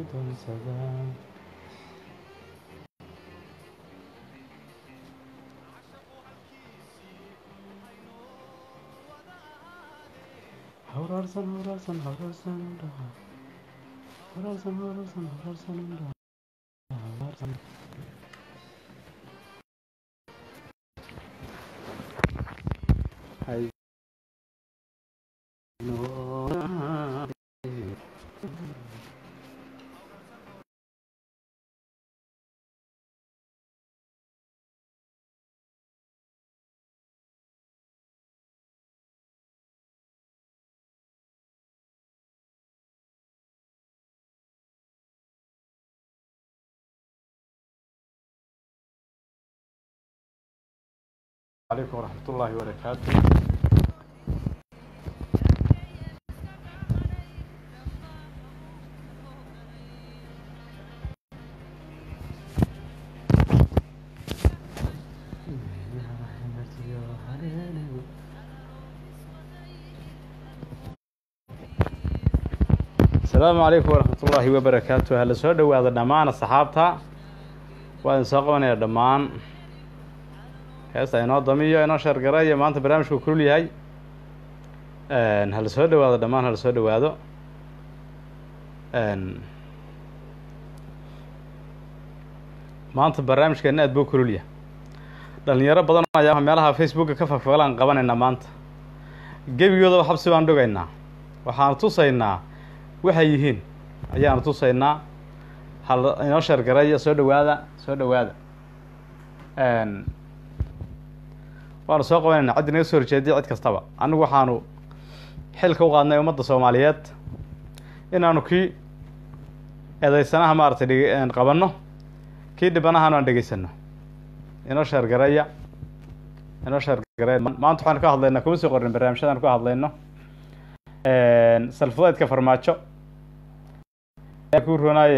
doonsadaa hawraarsan hawraarsan hawraarsan indhaha hawraarsan hawraarsan hawraarsan indhaha hawraarsan hay عليكم ورحمة الله وبركاته السلام عليكم ورحمة الله وبركاته هلا soo dhawaada dhammaan asxaabta waa idin soo qabanaya dhammaan heesta inoo damiyo inoo sheergaraya maanta barnaamijku kulul yahay hala soo dhawaado dhammaan hala soo dhawaado maanta barnaamijkeena aad buu kulul yahay dhalinyaro badan ayaa meelaha facebooka ka fafagalaan qabanaynaa maanta gebigoodaba xabsi baan dhogaynaa waxaanu tusaynaa waxay yihiin ayaanu tusaynaa hal inoo sheergaraya soo dhawaada soo dhawaada waanu soo qabanayna ciddi naga soo horjeediya cid kastaba anigu waxaanu xilka u qaadnay ummadda soomaaliyeed inaanu kii eedeysanaha maaragtay dheg qabanno kii dhibanahana aan dhegeysano inoo sheergareeya inoo sheergareeya maanta waxaanu ka hadlaynaa kuma soo qorin barnaamijyadaan ka hadlayno salfudeydka farmaajo ku ronaay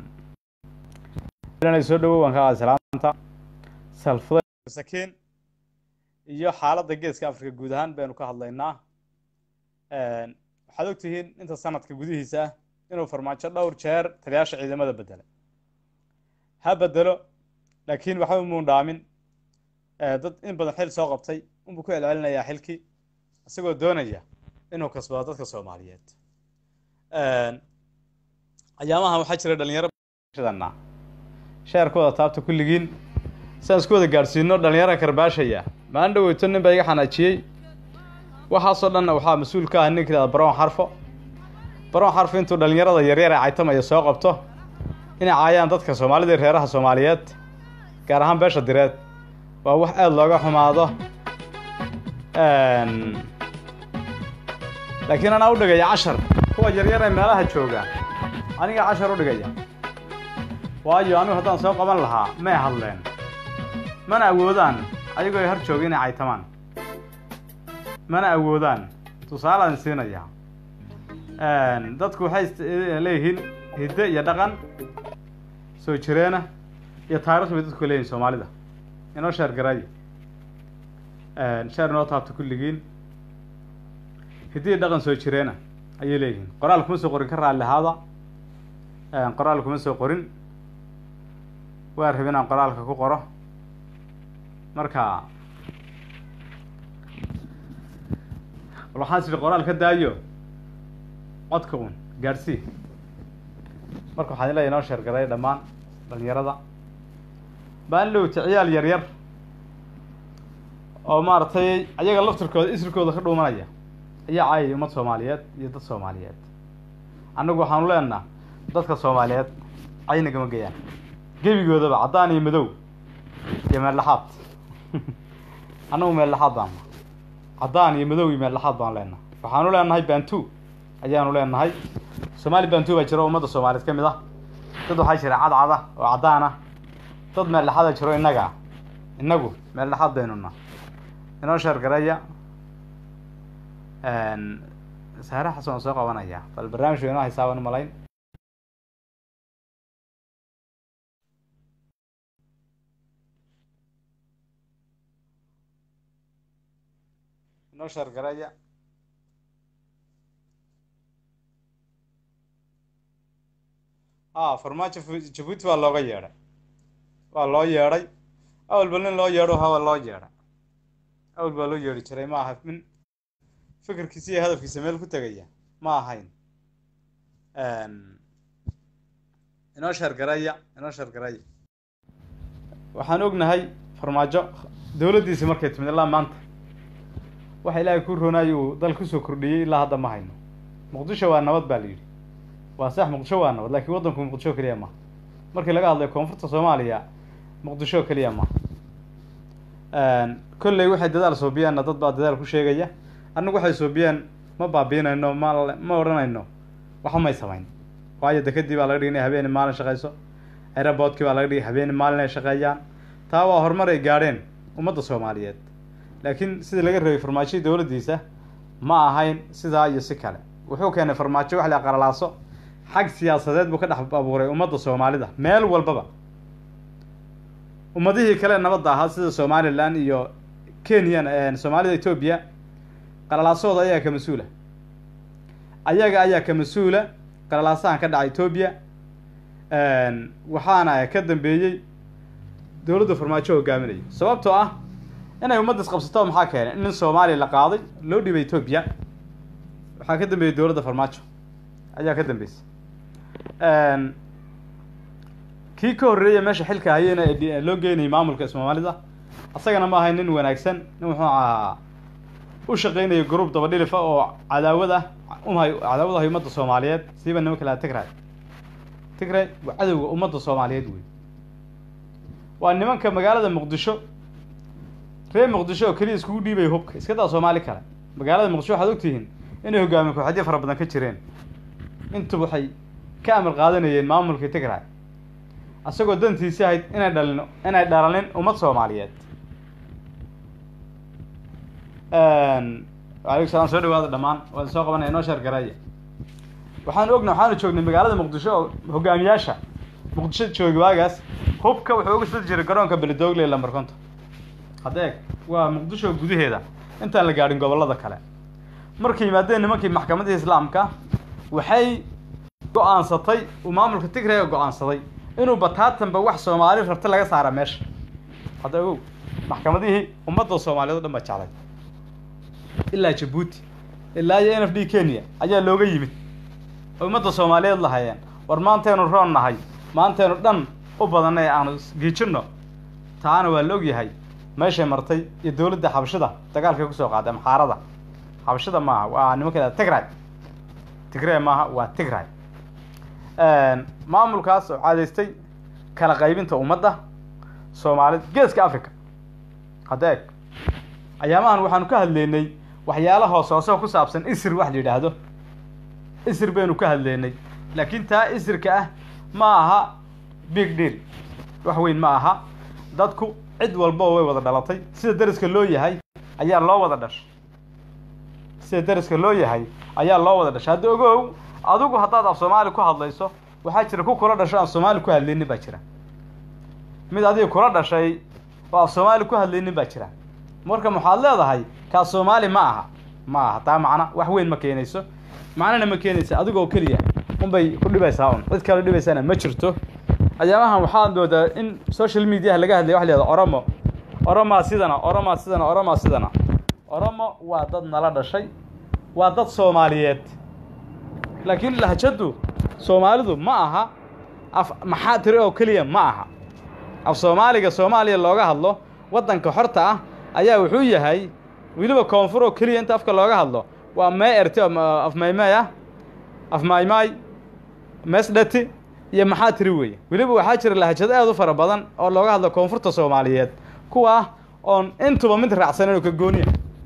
inay soo dhawow waan ka qaadi salaanta salfudeyd sakiin iyo xaaladda geeska africa guud ahaan baynu ka hadlaynaa waxaad ogtihiin inta sanadka gudihiisa ah inuu farmaajo dhowr jeer taliyaasha ciidamada bedelay ha bedelo laakiin waxba muun dhaamin dad in badan xil soo qabtay unbuu ku celcelinayaa xilkii isagoo doonaya inuu kasbado dadka soomaaliyeed ayaamahan waxaa jira dhalinyaro sheerkooda taabta kulligiin siaan isku wada gaadhsiino dhalinyara karbaashaya maalin dhaweyto nin baa iga xanaajiyey waxaasoo dhanna waxaa mas-uul ka ah ninka ihahda baroon xarfo baroon xarfo intuu dhalinyarada yaryar ee caytamaya soo qabto inay caayaan dadka soomaalida iyo reeraha soomaaliyeed gaar ahaan beesha direed waa wax aada looga xumaado laakiin anaa u dhigaya cashar kuwa yaryar ee meelaha jooga aniga cashar u dhigaya waayo anigu haddaan soo qaban lahaa may hadleen mana awoodaan ayagoo ay har jooga inay caytamaan mana awoodaan tusaalaan siinaya dadku waxay leeyihiin hidde iyo dhaqan soo jireena iyo taarikh bay dadku leeyihin soomaalida inoo sheer garaayo sheer inoo taabta kulligiin hidde iyo dhaqan soo jireena ayay leeyihiin qoraal kuma soo qorin ka raalli ahaada qoraal kuma soo qorin waa rab inaan qoraalka ku qoro marka waxaan sidhi qoraal ka daayo codka un gaadhsii marka waxaan leeyahy inoo sheergaray dhammaan dhalinyarada baan lowta ciyaal yar yar oo maaragtay ayaga laftirkooda isirkooda ka dhuumanaya ayaa caayay ummad soomaaliyeed iyo dad soomaaliyeed annagu waxaanu leenaha dadka soomaaliyeed caynagama geyaan gebigoodaba caddaan iyo madow iyo meeldhaxaad annagu meeldhaxaad baana caddaan iyo madow iyo meeldhaxaad baan leenahay waxaanu leenahay bantu ayaanu leenahay soomaali bantu baa jiro ummadda soomaaliyeed ka mid ah dad waxaa jira cadcada oo caddaan ah dad meeldhaxaada jiro innaga innagu meeldhaxaad baynuna inoo sheergareeya saare xasan waan soo qabanaya bal barnaamijka inoo haysaaban u malayn inoo sheergareeya a farmaajo jabuuti waa looga yeedhay waa loo yeedhay awalba nin loo yeedho hawa loo yeedha awal baa loo yeedhi jiray ma aha min fikirkiisa iyo hadafkiisa meel ku tegaya ma ahayn inoo sheergaraya inoo sheergaraya waxaan ognahay farmaajo dowladdiisi markay timid ilaa maanta waxa ilaahay ku roonaayo uu dal kusoo kordhiyey ilaa hadda ma hayno muqdisho waa nabad baa la yidhi waa sax muqdisho waa nabad laakiin waddanku muqdisho keliya maha markii laga hadlayo koonfurta soomaaliya muqdisho keliya maha kolley waxay dadaal soobiyeenna dad baa dadaal ku sheegaya annagu waxay soobiyeen ma baabiinayno ma ma odhanayno waxba may samayn waayo dekadii baa laga dhigay inay habeeni maalin shaqayso aeroboodkii baa laga dhigay habeeni maalin ay shaqeeyaan taa waa horumar ay gaadheen ummadda soomaaliyeed laakiin sidii laga rabay farmaajadii dowladdiisa ma ahayn sidaa iyo si kale wuxuu keenay farmaajo wax la qalalaaso xag siyaasadeed buu ka dhex abuuray ummadda soomaalida meel walbaba ummadihii kale nabadda ahaa sida somalilan iyo kenyan soomaalida etoobiya qalalaasahooda ayaa ka mas-uula ayaga ayaa ka mas-uula qalalaasahan ka dhaca etoobiya waxaana ka dambeeyey dowladda farmaajo hogaaminaya sababtoo ah inay ummadda isqabsato maxaa keenay in nin soomaaliya la qaaday loo dhibay etoobiya waxaa ka dambeeyey dowladda farmaajo ayaa ka dambeysay kii ka horreeya meesha xilka hayena ee loo geynayay maamulka soomaalida asagana ma ahay nin wanaagsan nin wuxuu ahaa u shaqeynaya group dabadhilifa oo cadaawad ah umhay cadaawad ahay ummadda soomaaliyeed siiba nimanka laha tigray tigray waa cadowga ummadda soomaaliyeed wey waa nimanka magaalada muqdisho reer muqdisho oo keliya iskugu dhiibaya hubka iska daa soomaali kale magaalada muqdisho waxaad ogtihiin inay hogaamiye kooxadyo fara badan ka jireen intuba waxay ka amar qaadanayeen maamulkii tigray asagoo dantiisi ahayd inay dhalin inay dhalanin ummad soomaaliyeed alaykum salam soo dhawaada dhammaan waan soo qabanaya inoo sheer garaya waxaanu ogna waxaanu joognay magaalada muqdisho oo hogaamiyaasha muqdisho joogi waagaas hubka wuxuu uga soo jiray garoonka beledoogle lambar konton hadda eeg waa muqdisho gudaheeda intaan la gaadhin gobollada kale markay yimaadeen nimankii maxkamadda islaamka waxay go-aansatay uu maamulka tigrayga go-aansaday inuu bataatanba wax soomaali rabta laga saara meesha hadda ogow maxkamadihii ummadda soomaaliyeed o dhan baa jeclay ilaa jabuuti ilaa iyo n f d kenya ayaa looga yimid oo ummadda soomaaliyeed lahayeen war maantaynu roon nahay maantaynu dhan u badanay aanu giijinno taana waa la ogyahay meeshay martay iyo dowladda xabashida dagaalkay kusoo qaaday maxaarada xabashida maaha waa nimanka tigray tigray maaha waa tigray maamulkaas oo caadaystay kala qaybinta ummadda soomaalida geeska africa hadda eeg ayaamahan waxaanu ka hadleynay waxyaala hoos hoose ku saabsan isir wax la yidhaahdo isir baynu ka hadleynay laakiin taa isirka ah ma aha big deal wax weyn ma aha dadku cid walba way wada dhalatay sida dariska loo yahay ayaa loo wada dhashay sida dariska loo yahay ayaa loo wada dhashay hadda ogow adigu haddaad af soomaali ku hadlayso waxaa jira ku kula dhasho aan soomaali ku hadlaynin baa jira mid adiga kula dhashay oo af soomaali ku hadlaynin baa jira marka waxaad leedahay kaa soomaali ma aha ma aha taa macna wax weyn ma keenayso macnana ma keenaysa adigoo keliya unbay ku dhibaysaa un cid kale dhibaysana ma jirto ayaamahan waxaad moodaa in social mediaha laga hadlaya wax la yihahdo oromo oromaa sidana oromaa sidana oromaa sidana oromo waa dad nala dhashay waa dad soomaaliyeed laakiin lahjadu soomaalidu ma aha af maxaa tiri oo keliya ma aha af soomaaliga soomaaliya looga hadlo waddanka xorta ah ayaa wuxuu yahay weliba koonfur oo keliya inta afka looga hadlo waa mee erte af maymay ah af maymay meesdhati iyo maxaa tiri weeye weliba waxaa jira lahjado aad u fara badan oo looga hadlo koonfurta soomaaliyeed kuwa ah oon intuba mid raacsanan oo ka gooniya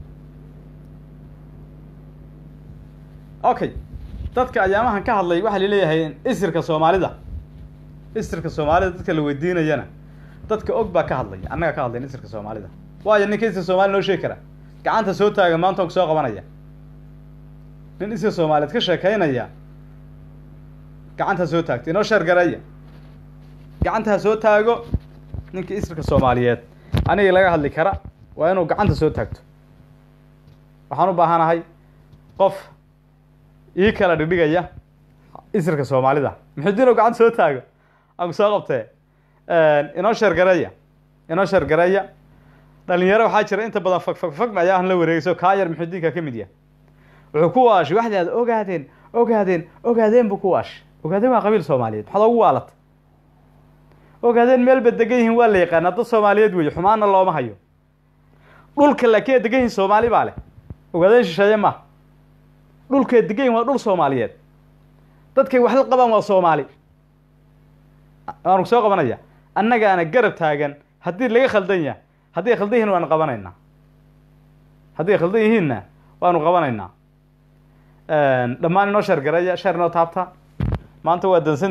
okay dadka ayaamahan ka hadlay waxaa laleeyahay isirka soomaalida isirka soomaalida dadka la weydiinayana dadka og baa ka hadlaya annaga ka hadlayn isirka soomaalida waayo ninka isir soomali noo sheegi kara gacanta soo taaga maanta on soo qabanaya nin isir soomaaliyeed ka sheekaynaya gacanta soo taagta inoo sheergaraya gacantaa soo taago ninka isirka soomaaliyeed aniga laga hadli kara waa inuu gacanta soo taagto waxaan u baahanahay qof ii kala dhigdhigaya isirka soomaalida muxudiin oo gacanta soo taago aan ku soo qabtee inoo sheergareeya inoo sheergareeya dhalinyaro waxaa jira inta badan fag fag fag ayaahan la wareegayso kaa yar muxudiinka ka mid yahay wuxuu ku waashay waxdaad ogaadeen ogaadeen ogaadeen buu ku waashay ogaadeen waa qabiil soomaaliyeed maxaad ugu waalata ogaadeen meelba degan yihiin waa la yaqaanaa dad soomaaliyeed weeye xumaana looma hayo dhulka laakiin degan yihiin soomaali baa leh ogaadeen shisheeye maaha dhulkay degan yihin waa dhul soomaaliyeed dadkay wax la qabaan waa soomaali waanu soo qabanaya annagaana garab taagan haddii laga khaldan yahay haddii ay khaldan yihiin waanu qabanaynaa haddii ay khaldan yihiinna waanu qabanaynaa dhammaan inoo sheer gareeya sheer inoo taabta maanta waa dansan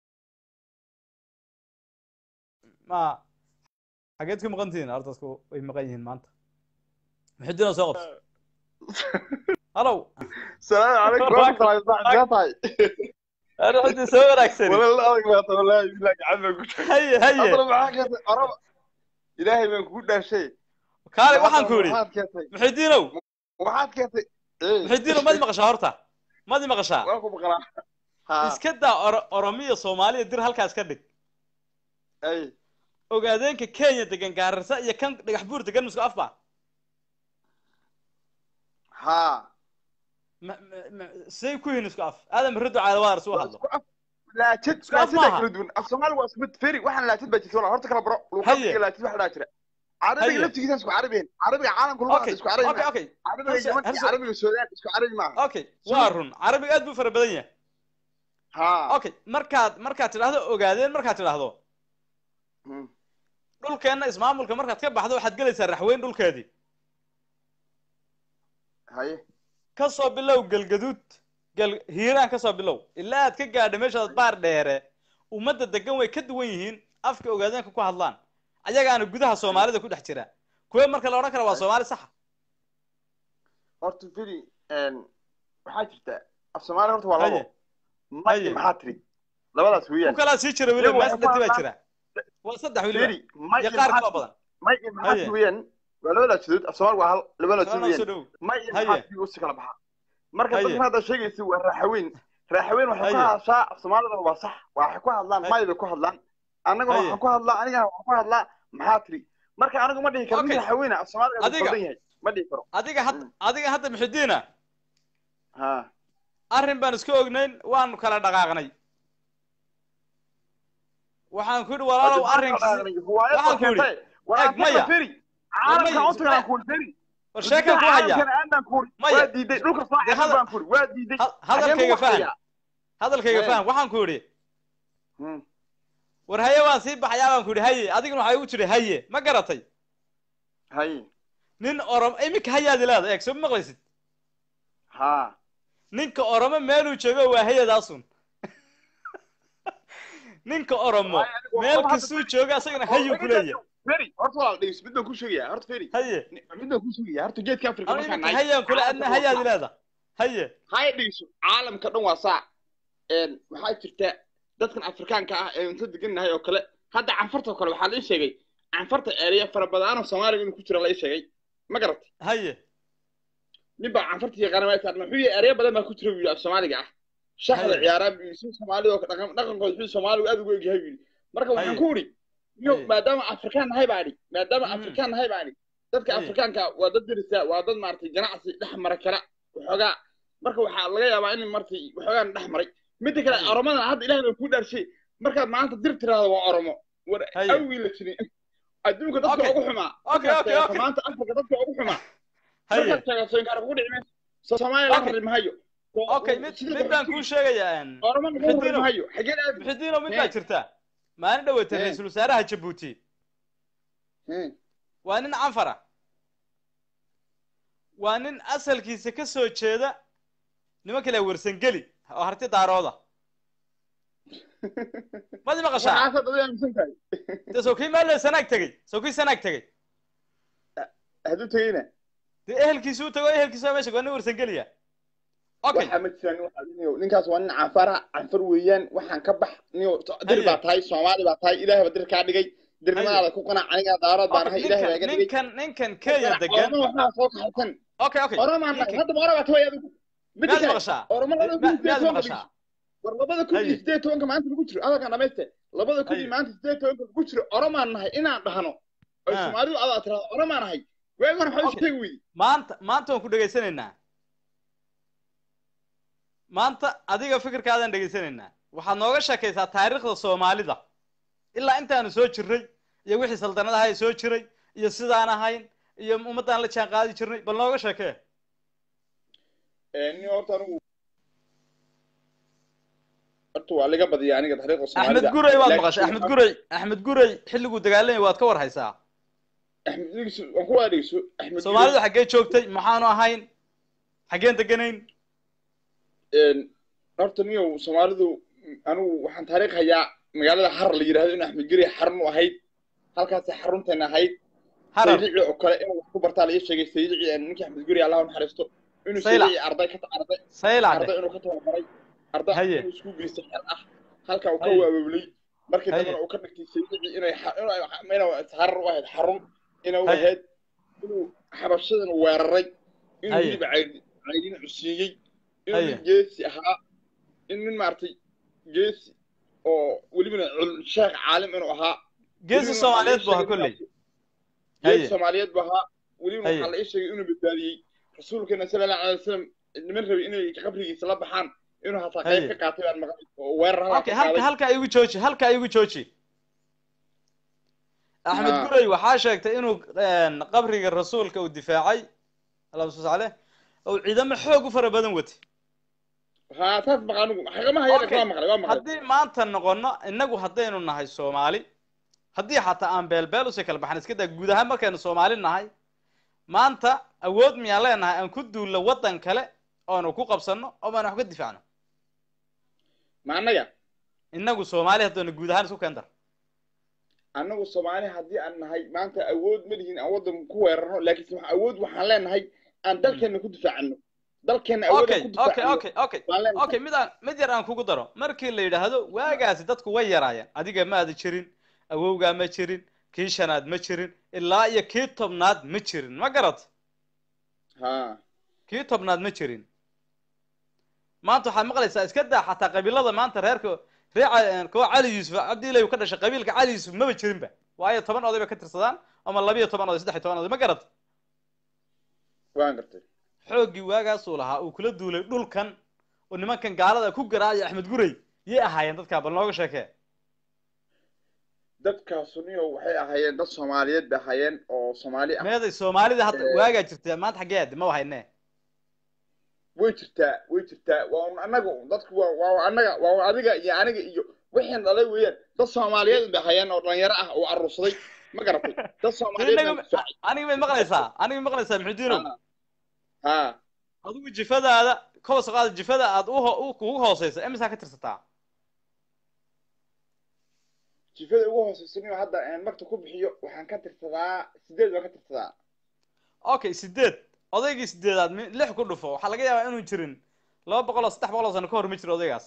ma xageed ku maqan tihiin ardasku way maqan yihiin maanta muxudiin oo soo qabto halow السلام عليكم ورحمة الله وبركاته muxudiin soo wanaagsan والله أدق ما والله يبلغ عمك haye haye أضرب معاك يا أرب إلهي من كل شيء kaale waxaan ku yidhi waxaad keentay muxudiinow waxaad keentay ee muxudiinow madi maqashaa horta madi maqashaa waan ku maqlaa ha iska daa oro- oromiya soomaaliya dir halkaas ka dhig ay ogaadeenka kenya degan gaararsa iyo kan dhagax buur degan misku afba ha ma- ma- ma- say ku yihiin isku af aadan barrido caadawaar suu hadlo laajid Isku af laajid maaha. kala duwan af Soomaali waa isku mid feri waxaan laajid baa jirta horta kala baro Haye. luqadka laajid waxa dhaa jira Haye. carabiga laftigiisa isku carabeen carabiga caalamka luqada okay isku carabi okay maaha okay carabiga Harse- yaman iyo harse- carabiga suudaan isku carabi maaha okay waa run carabiga aad buu fara badan yahay ha okay markaad markaad tidhaahdo ogaadeen markaad tidhaahdo Hmm. dhulkeenna ismaamulka markaad ka baxdo waxaad gelaysaa raxweyn dhulkeedii haye ka soo bilow galgaduud gal hiiraan ka soo bilow ilaa aad ka gaadho meeshaad baar dheere ummadda degan way ka duwan yihiin afka ogaadeenka ku hadlaan ayagaana gudaha soomaalida ku dhex jira kuwe marka la odhan kara waa soomaali saxa horta feri een waxaa jirta af Soomaali horta waa Haye. labo ma Haye. maxaa tiri labadaas ku weeyaan kalaa sii jira weliba Iyagu mees waxay ku dhati baa hadlaan- jira waa saddex weliba feri ma iyo qaar kaloo badan may iyo maxaa Haye. weeyaan waa labadaas judood af Soomaali waa hal labadaas soo weeyaan soo dhow may iyo Haye. maxaa u si kala baxa marka Haye. dadka hadda sheegaysa waa raaxaweyn raaxaweyn waxay ku Haye. hadashaa af Soomaalida waa sax waxay ku hadlaan Haye. may bay ku hadlaan annaguna Haye. waxaan ku hadlaa anigana waxaan ku hadlaa maxaa tiri marka anigu ma dhihi karo Okay. mid raaxaweyna af Soomaaliga waa Adiga. qaldan yahay ma dhihi karo adiga hadda adiga hadda muxidiina ha arrin baan iska ognayn waanu kala dhaqaaqnay waxaan ku yidhi walaalow arrinkiisi waxaan ku yidhi Eeg, maya. caalamka Maya, u tagaan kuul feri war sheekaan ku hayaa aanan kuul Maya. waa diiday dhulka Dee saaxiib hadal- baan kuul waa diiday ha- hadalkayga faham hadalkayga Ee. faham waxaan ku yidhi war haye waan sii baxayaa baan ku yidhi haye adiguna waxaa igu jiri haye ma garatay hay nin orom iminka hayaadi leeda eeg soo ma maqlaysid ha ninka oromo meeluu joogo waa hayadaasun ninka oromo meel kastuu jooga asagana hayuu ku leeyahay feri horta walaal dhegeyso mid baan ku sheegayaa horta feri haye mid baan ku sheegayaa horta geedka afrika anu markaan iminka nahay hayaan kule adna hayaadi leeda haye haya dhegeyso caalamka dhan waa saa een waxaa jirta dadkan afrikaanka ah ee inta degan nahay oo kale hadda canfarta oo kale waxaa la ii sheegay canfarta ereya fara badan oo soomaaliga inuu ku jiro la ii sheegay ma garatay haye nin baa canfarta yaqaana waa taarna wuxuu yihi ereya badan baa ku jira buu yidhi af soomaaliga ah shaxda Haye. ciyaaraa buu yidhi si soomaalida oo dhaqan dhaqankooda wuxuu soomaaligu aad ugu egyahay buu yidhi marka waxaan Haye. ku idhi yo Haye. maadaama afrikaan nahay baa idhi maadaama Mhm. afrikaan nahay baa idhi dadka Haye. afrikaanka waa dad dirisa waa dad maaragtay ganacsi dhex mara kala waxoogaa marka waxaa laga yaabaa in martay waxoogaan dhex maray midda kale Haye. oromada hadda ilahay baa kuu dhaarshay markaad maanta dir tiraahdo waa oromo war Haye. awgii la jirin adduunka dadka Okay. ugu xumaa Okay, Markaad okay, sheegto okay. maanta afrika dadka ugu xumaa haye markaad sheegato inkaar kugu dhici mayso so soomaaliya laga Okay. rari mahayo okay mid mid baan kuu sheegayaa oroma laga rari Xiddiino. mahayo xagee aad muxidiino mid baa Ee. jirta maalin dhaweyta Ee. ra-iisul wasaaraha jabuuti waa nin canfara waa nin asalkiisa ka soo jeeda nimanka la wersangeli oo harti daarooda madi maqashaa waxaasaad adiga aaminsan tahay dee soo kii maalin sanaag tegey soo kii sanaag tegey hadduu tegeyna dee ehelkiisu u tago ehelkiisu waa meesha waa nin wersangeliya okay waxaa ma jiraan waxaa niyo ninkaas waa nin canfara canfar weeyaan waxaan ka bax niyo dir Haye. baa tahay soomaali baa tahay ilaahay baa dir kaa dhigay dirnimadaada ku qanac anigaa daarood baan ahay Okay, ilaahay baa ninkan iga dhigay ninkan ninkan kenya degan oroma waxaa soo kaxaysan okay okay oromaan nahay ninkan- hadda oromaa tahay adigu midda miyaad kale maqashaa oromo laba Ma- miyaad soo maqashaa war labada kun iyo Haye. sideed tobanka maanta lagu jiro adagaan dhamayste labada kun iyo Haye. maanta sideed tobanka lagu jiro oromaan nahay inaan dhahno oy Ah. soomaalidu adaa tirahdo oromaan nahay waagi hore maxaa Okay. isu tegi weydi maanta maanta waan ku dhegaysanaynaa maanta adiga fikirkaadaan dhegaysanaynaa waxaad nooga sheekaysaa taariikhda soomaalida ilaa intaanu soo jirray iyo wixii saldanadaha ee soo jiray iyo sidaan ahayn iyo ummaddaan la jaan qaadi jirnay bal nooga sheekee nin horta anigu horta waa laga badiya aniga taariikhda soomaalida axmed guray waad Laakiin maqashay axmed guray axmed guray xilliguu dagaalamay waad ka war haysaa axmed dhegeyso waan ku waa dhegeyso axmed soomaalidu xaggee joogtay maxaanu ahayn xaggeen deganayn Een, horta niyow soomaalidu anigu waxaan taariikh hayaa magaalada har la yidhahdo in axmed guri xarun u ahayd halkaasay xarunteena ahayd harar saydici oo kale inuu wax ku bartaa laga sheegay saydici ee ninkii axmed guri allah u naxariisto inuu Saylac. saydici arday ka arday saylacde arday inuu ka tababaray arday Haye. inuu isku geystay xel ah halka uu ka Haye. waawoblay markii Haye. dambena uu ka dhigtay saydici inay xa- inuu inuu harar u ahayd xarun inuu Haye. ahayd inuu xabashadan weeraray inuu Haye. hilib caydin caydin cusiiyey inuu Haye. nin geesi ahaa in nin maaragtay geesi oo welibana cul- sheekh caalim inuu ahaa geesi welibana soomaaliyeed waxaa buu la ahaa ii kolley sheegay Haye. geesi soomaaliyeed buu ahaa welibana Haye. waxaa la ii sheegay inuu badbaadiyey rasuulkeena sala allahu alay wasalam niman rabay inay qabrigiisa la baxaan inuu hataa qayb Haye. ka qaatay baan maqlay oo weerar halkaa okay ka halka qaaday halka igu jooji halka igu jooji axmed Ah. guray waxaa sheegtay inuu een, qabriga rasuulka uu difaacay allahuma salli caleyh oo ciidamo xoog u fara badan watay haa taas maqa anigu xagama hayana Okay. waa maqlay waa maqlay haddii maanta noqono innagu haddaynu nahay soomaali haddii xataa aan beelbeel usii kala baxan iska daa guud ahaan markaynu soomaali nahay maanta awood miyaan leenahay aan ku duullo waddan kale oonu ku qabsanno oo baan wax ka difaacno ma annaga innagu soomaali haddaynu guud ahaan isku keendar annagu soomaali haddii aan nahay maanta awood ma lihin aan waddan ku weerarno laakiin waxa awood waxaan leenahay aan dalkeena ku difaacano dalkeena awood okay aan ku okay difaacano okay okay waan leenahay okay mid aan mid yar aan kugu daro markii la yidhaahdo waagaasi dadku way yaraayeen adiga ma ada jirin awowgaa ma jirin kii shanaad ma jirin ilaa iyo kii tobnaad ma jirin ma garat haa kii tobnaad ma jirin maanta waxaad maqlaysaa iska daa xataa qabiilada maanta reerka reeca kuwa cali yuusuf cabdiilay uu ka dhashay qabiilka cali yuusuf maba jirinba waayo toban oday bay ka tirsadaan ama labiyo toban oday saddex iyo toban oday ma garat waan gartay xooggii waagaasuu lahaa uu kula duulay dhulkan oo nimankan gaalada ku garaacaya axmed guray yay ahaayeen dadkaa bal nooga sheekee dadkaasu niyo waxay ahaayeen dad soomaaliyeed bay ahaayeen oo soomaali ah meeday soomaalida hadda Eh. waagaa jirta maanta xaggee aadi ma wahayne way jirtaa way jirtaa waa un annaga un dadku waa waa annaga waa adiga iyo aniga iyo wixiin dhalay weeyaan dad soomaaliyeed bay ahaayeen oo dhalinyaro ah oo aruursaday ma garatay dad soomaaliyeed baan difaacay aniga may maqlaysaa aniga may maqlaysaa maxudiinow haa haa adigu jifadaada kobas qaada jifada aad u ho- u- kugu hooseysa imisaa ka tirsataa jifada ugu hooseysa niyo hadda aan magta ku bixiyo waxaan ka tirsadaa sideed baan ka tirsadaa okay sideed odaygii sideedaad mi- lix ku dhufo waxaa laga yaabaa inuu jirin laba boqol oo saddex boqol oo sano ka hor ma jiro odaygaas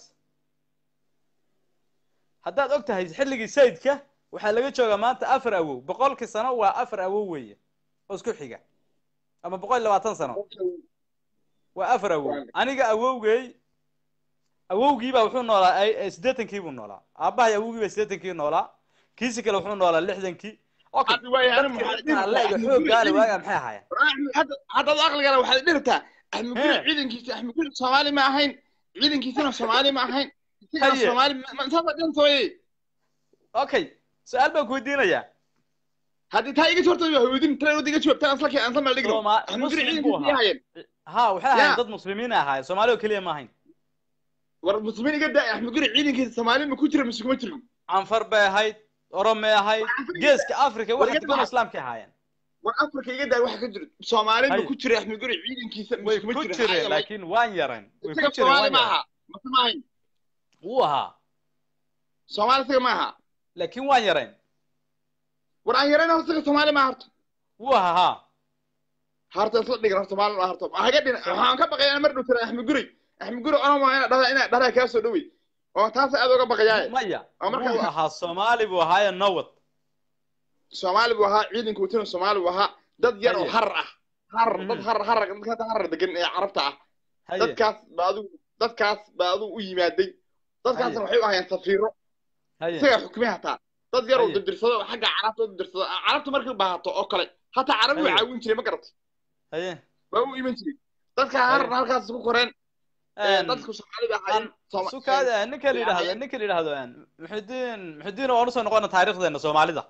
haddaad og tahay xilligii sayidka waxaa laga joogaa maanta afar awow boqolkii sano waa afar awow weeye oo isku xiga ama boqol iyo labaatan sano waa afar awow Waa- aniga awowgay awowgiibaa wuxuu noolaa ay- ay siddeetankii buu noolaa aabbahay awowgii baa siddeetankii noolaa kiisi kale wuxuu noolaa lixdankii okay Hadda waayo, anigu dadkii maxaa dadka alle dhihi- iyo Axmed xooggaale Guri- waagaa maxay ahaayeen hadda haddaad aqligana waxaad dhirtaa axmed guri Hee. ciidankiisa axmed guri soomaali ma ahayn ciidankiisana soomaali ma ahayn isagana Haye. soomaali ma- ma- saasa dhintooye okay su-aal baan ku weydiinayaa haddii taa iga jawaabta waa hoydin tana wada iga jawaabtaan asla keen asla meel dhigno Sooma- axmed guri Muslim buu ciidankiisa ahaa. hayeen ha waxay ahaayeen Ya. dad muslimiin ay ahaayeen soomaali oo keliya ma ahayn war muslimiin iga daa axmed guri ciidankiisa soomaali ma ku jira mise kuma jirin canfar bay ahayd oromay ahayd geeska africa War waxa iga degan oo dhaca. islaamkay ahaayeen war afrika iga daa waxa ka jira soomaali ma Haye. ku jira axmed guri ciidankiisa way mise kuma ku jira jireen laakiin waan yarayn way ku isaga jireen soomaali waan ma yarayn aha mase ma ahayn wuu ahaa soomaali isaga ma aha laakiin waan yarayn war aan yarayna isaga soomaali ma harto wuu ahaa ha harta isla dhigan horta maalin harto haga dhina waxaan ka baqayaa mar dhow tira axmed guri axmed guri onan waa inaad dhahdaa inaad dharaa kaa soo dhowey oo taas aad uga baqayaaye maya Waa marka- wuu ahaa soomaali buu ahaaye nowad soomaali buu ahaa ciidanka watana soomaali buu ahaa dad yar oo Haye. harar ah harar Mhm. dad harar harar dadka hadda harar degan ee carabta ah haye dadkaas baa adigu dadkaas baa adigu u yimaaday dadkaasna waxay u ahayeen safiiro haye isagaa xukmay hataa dad yar oo Haye. dirdirsado oo xagga carabta u dirdirsado carabta markay baahato oo kale hataa carabi way Haye. caawin jiray ma garatay haye waa u iman jiray dadka Haye. harna halkaas ku koreen ee, Een, dadku soomaalida ahaayeen Sooma- sukaada ninka la yidhaahdo Haye. ninka la yidhaahdo een, muxidiin muxidiin waan usoo noqona taariikhdeena soomaalida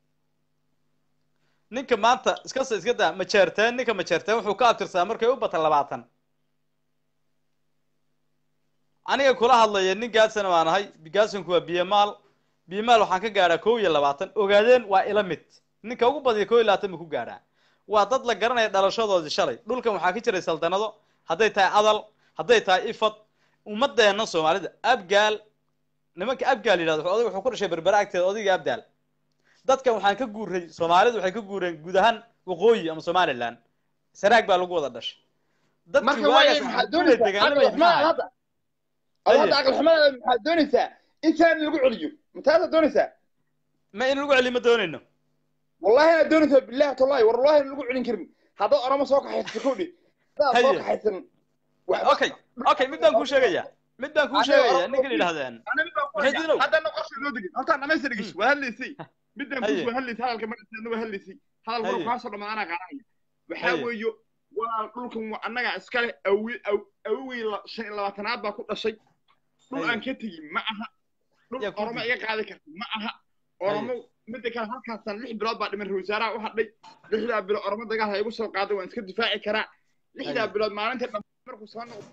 ninka maanta iska s- iska daa majeerteen ninka majeerteen wuxuu ka abtirsadaa markay u bata labaatan aniga kula hadlaya nin gaadsana waan ahay gaadsanku waa biyamaal biyamaal waxaan ka gaadhaa kow iyo labaatan ogaadeen waa ila mid ninka ugu badiya kow iyo labaatan buu ku gaadhaa waa dad la garanaya dhalashadoodii shalay dhulkan waxaa ka jiray saldanado hadday tahay adal hadday tahay ifad ummadeena soomaalida abgaal nimanka abgaal yidhahdo oday wuxuu ku dhashay berbera agteeda odayga abdaal dadkan waxaan ka guuray soomaalidu waxay ka guureen guud ahaan waqooyi ama somaliland sanaag baa lagu wada dhashay dadkii marka waaye waagaas maxaad waxay doonaysaa deegaanada aqal xumaad maxaa hadda ad hadda Haye. aqal xumaad maxaad doonaysaa intaan lagu celiyo mataasaad doonaysaa ma in lagu celiyo ma doonayno wallahi inaad doonaysaa billahi tallahi war wallahi lagu celin karin haddaad orama soo kaxaysato kowdhi haddaad soo Haye. kaxaysan waxba- okay okay mid baan kuu sheegaya mid baan kuu Aniga sheegaya orama- ninka la yidhahdeen Ana mid baan ku Maxay hayaa. dilow? haddana qorsha loo degin horta dhamaysta dhegis waa hadlaysay midaan Haye. kus waa hadlaysay hadalka markaadna waa hadlaysay hadal Haye. markuu kaasoo dhamaanaa qaadanaya waxaa Haye. weeyo walaal dhulkan waa annaga iskale awi aw- awowey la- shan iyo labaatanaad baa ku dhashay dhul Haye. aan ka tegin ma aha dhul Yaa ku oromo dig- iga qaadi karta ma aha oromo midda kale halkaasaan lix bilood baa dhiman ra-iisul wasaaraha u hadhay lixdaa bilood oromo dagaal ha igu soo qaaday waan iska difaaci karaa lixdaa Haye. bilood maalinta dham markuu soo noqdo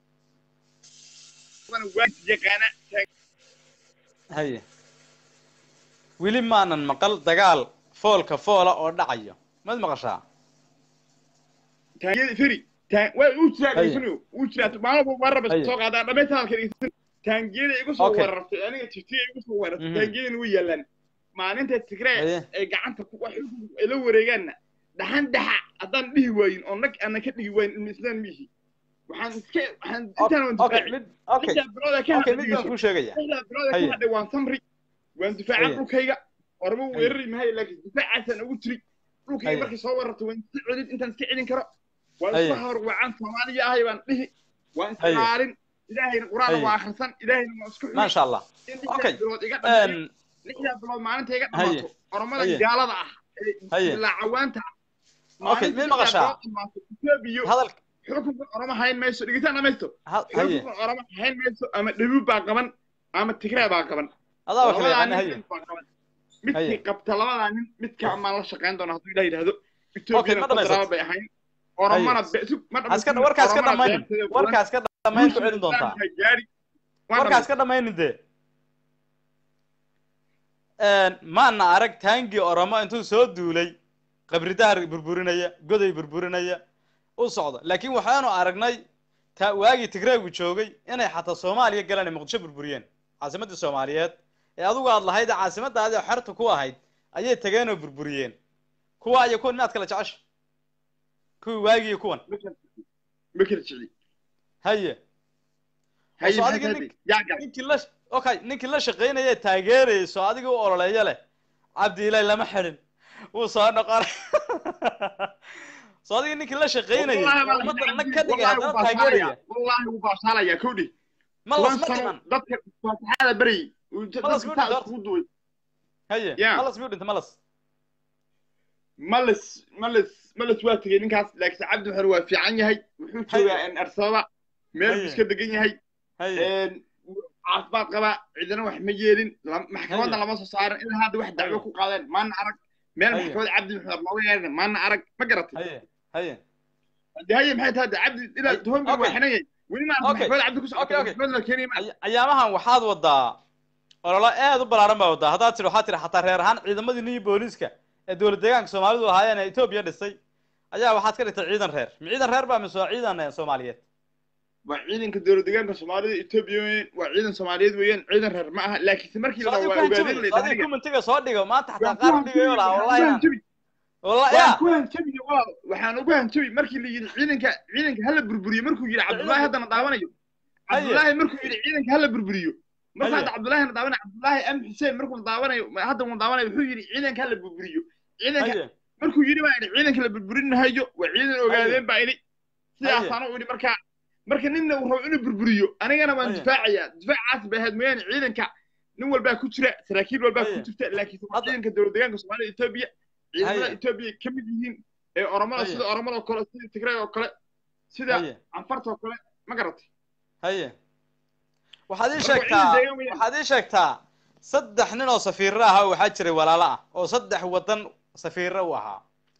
waa yaqaana haye weli maanan maqal dagaal foolka foola oo dhacayo mad maqashaa taangiyada feri taan waa uu jiraa Haye. dhegeysanyo uu jiraa maalin buu weerar Haye. soo qaadaa dhamaysta hadalka dhegeysan taangiyada igu soo Okay. weerartay aniga tiftiya igu soo weerartay Mhm. taangiyadana way yaalaan maalinta tigree Haye. ay gacanta ku wax ay la wareegaanna dhaxan dhaxa haddaan dhihi waayin oo nag aanan ka dhigi waayin ilmi islaan miihi waxaan iska waxaan intaan waan okay difaaci mid okay lixdaa bilooda ka okay hadhay mid baan dhegeyso kuu sheegaya lixdaa bilooda ka Haye. hadhay waan samri waan difaacaa Haye. dhulkayga ormo Haye. weerari mahayo laakiin difaacaasaan ugu jiri dhulkayga Haye. markay soo weerarto waan iska celin intaan iska celin karo waan Haye. isku hawrwacaan soomaaliya ahay baan dhihi waan Haye. isqaalin ilaahayna qur-aanna Haye. waa akhrisan ilaahayna waa isku xuli maasha allah in Okay. lixdaa bilood iga dhammeeyo Een, lixdaa bilood maalinta iga Haye. dhamaato oromada Haye. gaalada ah Haye. ee ilaa cawaanta Okay, mid maqashaa? etoobiya hadal xukunka oromo hayn mayso dhigitaan dhamaysto ha- haye xukunka oromo hayn mayso ama dhabuub baa qaban ama tigree baa qaban adaa wax labadaa yaqaana nin haye mid baa qaban midkii Haye. qabta labadaa nin midka maan la shaqayn doona hadduu ilah yidhaahdo Okay, etoobiyana ma dhamaysato. federaal bay ahayn oromana be- sug- ma Haska- dhamaysato. warkaas ka Oromana dhamaynin beerteeda badan. warkaas ka dhamayn ku Guusha celin doontaa Islaamka gaari. Waa warkaas ka dhamaynin dee maana arag taangii oromo intuu soo duulay qabridahar burburinaya goday burburinaya u socda laakiin waxaanu aragnay ta waagii tigreegu joogay inay xataa soomaaliya galaan ay muqdisho burburiyeen caasimadii soomaaliyeed ee adigu aad lahayd ee caasimadaadii xerta ku ahayd ayay tageen oo burburiyeen kuwa iyo kuwan miyaad kala jecesha kuwii waagii iyo kuwan dambe. Ma kala jecli. haye Haye, soo maxay adiga tahay? nin- Yaa gacan. ninkii la okay ninkii la shaqaynaya ee taageerayay soo adiga u ololeeya leh cabdi ilaahi lama xidhin wuu soo noqonay soo adiga ninkii la shaqaynayay Wallahi baa la ummadda xidhay. nag ka dhigay Wallahi haddana wuu taageeraya baashaalaya. Wallahi wuu baashaalaya, kowdhi. ma las Toban ma sano dhiman dadka faataxada baryay. Uu Ma dadka las saa ma iskugu duway. haye Yeah. malas miyuu dhintay malas malas malas malas waa tegey ninkaas laakiin cabdi maxamed waa fiican yahay wuxuu Haye. joogaa in arsaba meel buu Haye. iska degan yahay haye een, caafimaad qabaa cidina wax ma yeelin lam- maxkamadda Haye. lama soo saarin ilaa hadda wax dacwo Haye. ku qaadeen maana arag meel Haye. maxkamad cabdi maxamed looga yeerin maana arag ma garatay haye haye de haye maxay tahay de cabdi ilaa Haye. tuhombi Okay. waa xinan yahay weli ma Okay. maxkamad cabdi ku Okay, socota okay. maxkamad la keenaya ma Ay- ayaamahan waxaad wadaa ololo aad u ballaaran baa wadaa haddaad tidhi waxaad tidhi xataa reer ahaan ciidamadii niyo booliiska ee dowlad deegaanka soomaalidu ahaayeen ee etoobiya dhisay ayaa waxaad ka dhigtay ciidan reer ma ciidan reer baa mise waa ciidan eh, soomaaliyeed waa ciidanka dowlad deegaanka soomaalida etoobiya weeyaan waa ciidan soomaaliyeed weeyaan ciidan reer ma aha laakiinse markii la soo adigu waa ku ogaadeen hanjabi la soo adigu yidhaahdo kumentiga soo dhigo maanta xataa waan ku qaar u dhigayo lahaa wallahi hanjabi inaan wallahi waan ya ku hanjabiye walaal waxaan ugu hanjabi markii la yidhi ciidanka ciidanka hala burburiyo markuu yidhi cabdullaahi haddana daawanayo Haye. cabdullaahi markuu yidhi ciidanka hala burburiyo marka Haye. hadda cabdullaahi na daawanayo cabdullaahi am xuseen markuu la daawanayo ma- hadda uu daawanayo wuxuu yidhi ciidanka hala burburiyo ciidanka haye markuu yidhi baa yidhi ciidanka la burburinahayo waa ciidan ogaadeen baa yidhi sidaasaana u yidhi marka marka ninna uu rabo inuu burburiyo anigana waan Haya. difaacayaa difaacaas bay ahayd mooyaane ciidanka nin walbaa ku jira saraakiil walbaa ku Haya. jirta laakiin waa Hadda- ciidanka dowlad deegaanka soomaalida etoobiya ciidamada Haya. etoobiya ka mid yihiin ee oromada Haya. sida oromada oo kale sida tigray oo kale sida haye canfarta oo kale ma garatay haye waxaad ii Marka sheegtaa ciidan deegaan weeyaan. waxaad ii sheegtaa saddex nin oo safiiro ah oo waxaa jiray walaalo ah oo saddex wadan safiiro u ahaa